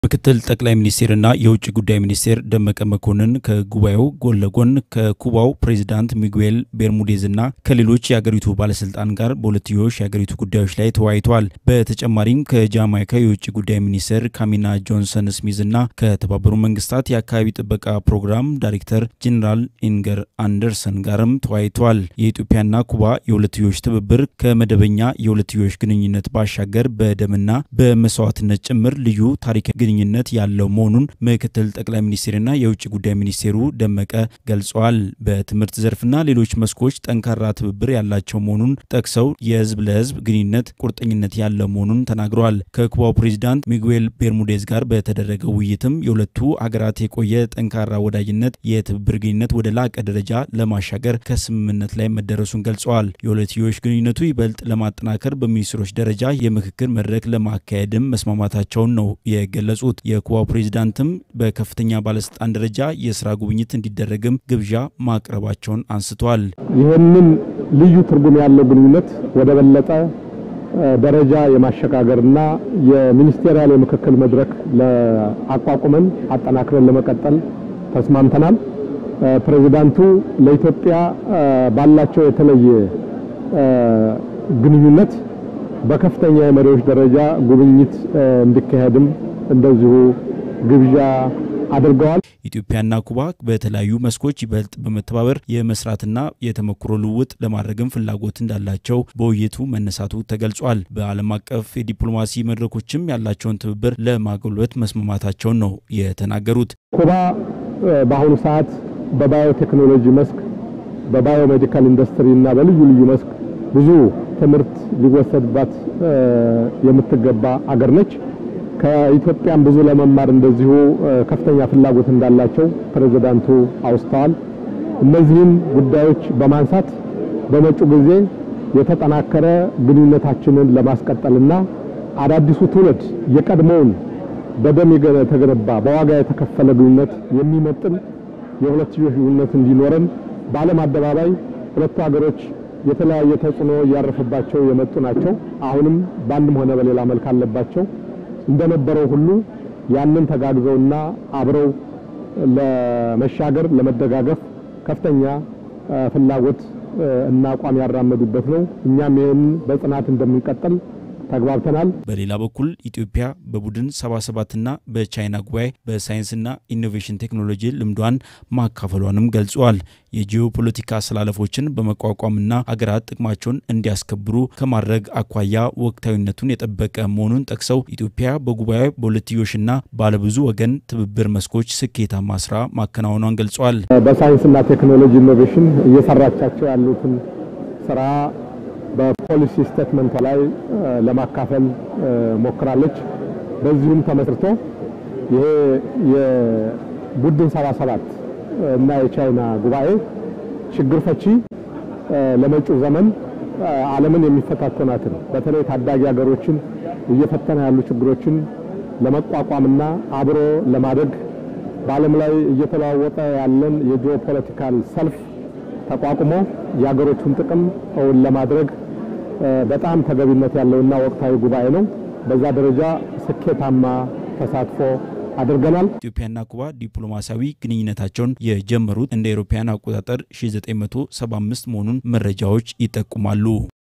ምክትል ጠቅላይ ሚኒስቴርና የውጭ ጉዳይ ሚኒስቴር ደመቀ መኮንን ከጉባኤው ጎን ለጎን ከኩባው ፕሬዚዳንት ሚጉኤል ቤርሙዴዝና ከሌሎች የአገሪቱ ባለስልጣን ጋር በሁለትዮሽ የአገሪቱ ጉዳዮች ላይ ተወያይተዋል። በተጨማሪም ከጃማይካ የውጭ ጉዳይ ሚኒስቴር ካሚና ጆንሰን ስሚዝና ከተባበሩ መንግስታት የአካባቢ ጥበቃ ፕሮግራም ዳይሬክተር ጄኔራል ኢንገር አንደርሰን ጋርም ተወያይተዋል። የኢትዮጵያና ኩባ የሁለትዮሽ ትብብር ከመደበኛ የሁለትዮሽ ግንኙነት ባሻገር በደምና በመስዋዕትነት ጭምር ልዩ ታሪክ ግንኙነት ያለው መሆኑን ምክትል ጠቅላይ ሚኒስቴርና የውጭ ጉዳይ ሚኒስቴሩ ደመቀ ገልጸዋል። በትምህርት ዘርፍና ሌሎች መስኮች ጠንካራ ትብብር ያላቸው መሆኑን ጠቅሰው የህዝብ ለህዝብ ግንኙነት ቁርጠኝነት ያለው መሆኑን ተናግረዋል። ከኩባው ፕሬዚዳንት ሚጉኤል ቤርሙዴዝ ጋር በተደረገው ውይይትም የሁለቱ አገራት የቆየ ጠንካራ ወዳጅነት የትብብር ግንኙነት ወደ ላቀ ደረጃ ለማሻገር ከስምምነት ላይ መደረሱን ገልጸዋል። የሁለትዮሽ ግንኙነቱ ይበልጥ ለማጠናከር በሚኒስትሮች ደረጃ የምክክር መድረክ ለማካሄድም መስማማታቸውን ነው የገለጹ የገለጹት የኩባው ፕሬዚዳንትም በከፍተኛ ባለስልጣን ደረጃ የስራ ጉብኝት እንዲደረግም ግብዣ ማቅረባቸውን አንስተዋል። ይህንን ልዩ ትርጉም ያለው ግንኙነት ወደ በለጠ ደረጃ የማሸጋገርና የሚኒስቴሪያል የምክክል መድረክ አቋቁመን አጠናክረን ለመቀጠል ተስማምተናል። ፕሬዚዳንቱ ለኢትዮጵያ ባላቸው የተለየ ግንኙነት በከፍተኛ የመሪዎች ደረጃ ጉብኝት እንዲካሄድም እንደዚሁ ግብዣ አድርገዋል። ኢትዮጵያና ኩባ በተለያዩ መስኮች ይበልጥ በመተባበር የመስራትና የተሞክሮ ልውውጥ ለማድረግም ፍላጎት እንዳላቸው በውይይቱ መነሳቱ ተገልጿል። በዓለም አቀፍ የዲፕሎማሲ መድረኮችም ያላቸውን ትብብር ለማጎልበት መስማማታቸውን ነው የተናገሩት። ኩባ በአሁኑ ሰዓት በባዮቴክኖሎጂ መስክ፣ በባዮሜዲካል ኢንዱስትሪ እና በልዩ ልዩ መስክ ብዙ ትምህርት ሊወሰድባት የምትገባ አገር ነች። ከኢትዮጵያም ብዙ ለመማር እንደዚሁ ከፍተኛ ፍላጎት እንዳላቸው ፕሬዝዳንቱ አውስተዋል። እነዚህም ጉዳዮች በማንሳት በመጪው ጊዜ የተጠናከረ ግንኙነታችንን ለማስቀጠልና አዳዲሱ ትውልድ የቀድሞውን በደም የተገነባ በዋጋ የተከፈለ ግንኙነት የሚመጥን የሁለትዮሽ ግንኙነት እንዲኖረን በዓለም አደባባይ ሁለቱ ሀገሮች የተለያየ ተጽዕኖ እያረፈባቸው የመጡ ናቸው። አሁንም በአንድም ሆነ በሌላ መልክ አለባቸው። እንደነበረው ሁሉ ያንን ተጋግዘውና አብረው ለመሻገር ለመደጋገፍ ከፍተኛ ፍላጎት እና አቋም ያራመዱበት ነው። እኛም ይህን በጽናት እንደምንቀጥል ተግባብተናል። በሌላ በኩል ኢትዮጵያ በቡድን 77ና በቻይና ጉባኤ በሳይንስና ኢኖቬሽን ቴክኖሎጂ ልምዷን ማካፈሏንም ገልጸዋል። የጂኦፖለቲካ አሰላለፎችን በመቋቋምና አገራት ጥቅማቸውን እንዲያስከብሩ ከማድረግ አኳያ ወቅታዊነቱን የጠበቀ መሆኑን ጠቅሰው ኢትዮጵያ በጉባኤ በሁለትዮሽና ባለብዙ ወገን ትብብር መስኮች ስኬታማ ስራ ማከናወኗን ገልጸዋል። በሳይንስና ቴክኖሎጂ ኢኖቬሽን እየሰራቻቸው ያሉትን ስራ በፖሊሲ ስቴትመንት ላይ ለማካፈል ሞክራለች። በዚሁም ተመስርቶ ይሄ የቡድን 77 እና የቻይና ጉባኤ ችግር ፈቺ ለመጪው ዘመን ዓለምን የሚፈታተናትን በተለይ ታዳጊ ሀገሮችን እየፈተነ ያሉ ችግሮችን ለመቋቋምና አብሮ ለማደግ በዓለም ላይ እየተለዋወጠ ያለን የጂኦፖለቲካል ሰልፍ ተቋቁሞ የሀገሮቹን ጥቅም እውን ለማድረግ በጣም ተገቢነት ያለውና ወቅታዊ ጉባኤ ነው። በዛ ደረጃ ስኬታማ ተሳትፎ አድርገናል። ኢትዮጵያና ኩባ ዲፕሎማሲያዊ ግንኙነታቸውን የጀመሩት እንደ አውሮፓውያን አቆጣጠር 1975 መሆኑን መረጃዎች ይጠቁማሉ።